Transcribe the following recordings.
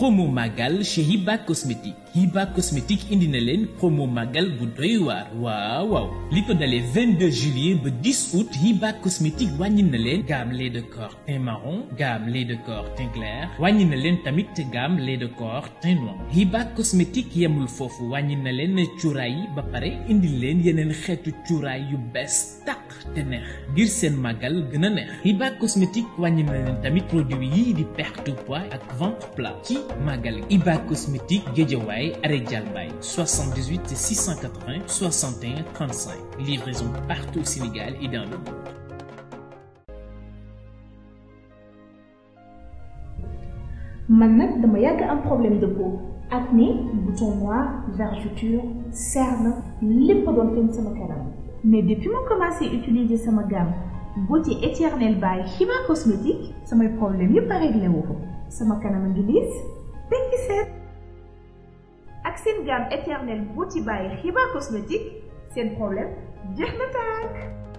promo magal chez Hiba Cosmétique Hiba Cosmétique indi na leen promo magal bu doy waar waaw waaw li ko dalee 22 juillet ba 10 août Hiba Cosmétique wàññi na leen gamme lait de corps teint marron gamme lait de corps teint clair wàññi na leen tamit gamme lait de corps teint noir Hiba Cosmétique yemul foofu wàññi na leen cuuraay yi ba pare indi leen yeneen xeetu cuuraay yu bees tàq te neex ngir seen màggal gën a neex Hiba Cosmétique wàññi na leen tamit produit yii di perte de poids ak ventre plat ci màggal Hiba Cosmétique Guédiawaye arrêt Dialbaye 78 680 61 35 livraison partout au Sénégal et dans le monde. man nag dama yàgg am problème de peau acné bouton noir vergeture cerne lépp doon feeñ sama kanam mais depuis ma commencé utiliser sama gamme beauté éternelle by Hiba Cosmétique samay problème yëpp a réglé wu ko sama kanam a ngi liis tekki seet ak seen gamme éternelle beauty by Hiba Cosmétique seen problème jeex na tàkk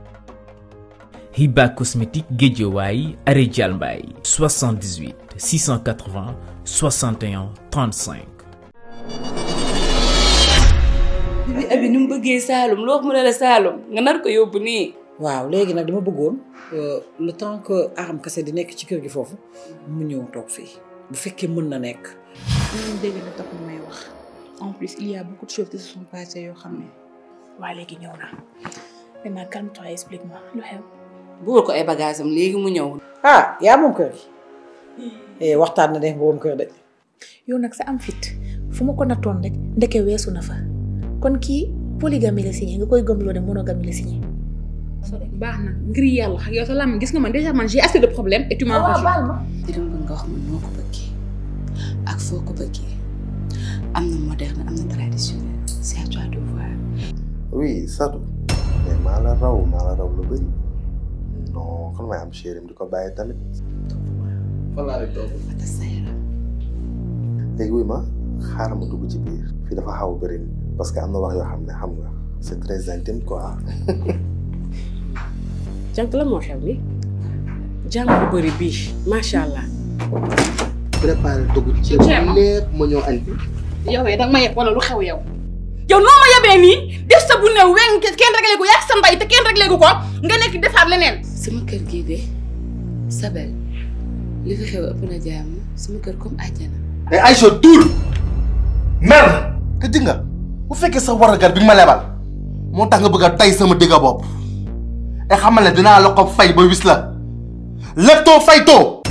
Hiba Cosmétique Guédiawaye arrêt Dialbaye 78 680 61 35 bi abi ni mu bëggee Saalum loo xam ne la Saalum nga nar ko yóbbu nii. waaw léegi nag dama bëggoon le temps que Aram Kase di nekk ci kër gi foofu mu ñëw toog fii bu fekkee mën na nekk. ñun dégg na tax may wax en plus il y a beaucoup de choses qui se sont passées yoo xam ne waa léegi ñëw na maintenant calme-toi explique-moi lu xew. bugal ko ay bagages am léegi mu ñëw. ah yaa moom kër gi waxtaan na def boobu kër de. yow nag sa am fit fu ma ko nattoon rek ndeke weesu na fa kon kii polygamie la signé nga koy gëmloo ne monogamie la signé. baax na ngir yàlla ak yow sa lam gis nga man déjà man j'ai assez de problèmes et tu m'en te dama bëgg nga wax ma noo ko bëggee ak foo ko bëggee am na moderne am na traditionnel c'est à toi de voir. oui Sadou mais maa la raw maa la raw lu bëri non kon may am chérim di ko bàyyi tamit fan laa rek toog léegi wuy ma xaaral ma dugg ci biir fii dafa xaw a bëri parce que am na wax yoo xam ne xam nga c'est très intime quoi jànk la moo xew ni jàng bu bëri bii macha allah. préparé dugg ci lépp ma ñëw añ yow danga ma yeb wala lu xew yow yow noo ma yebee nii def sa bu néew weng kenn réglé ko yaa sa mbay te kenn réglé ko ko nga nekk defaat leneen sama kër gii de Sabel li fi xew ëpp na jàmm sama kër comme àjjana mais Aïcha tuul mer te di nga bu fekkee sa waragar bi nga ma lebal moo tax nga bëgg a tay sama digga bopp e xamal ne dinaa la ko fay ba wis la leptoo faytoo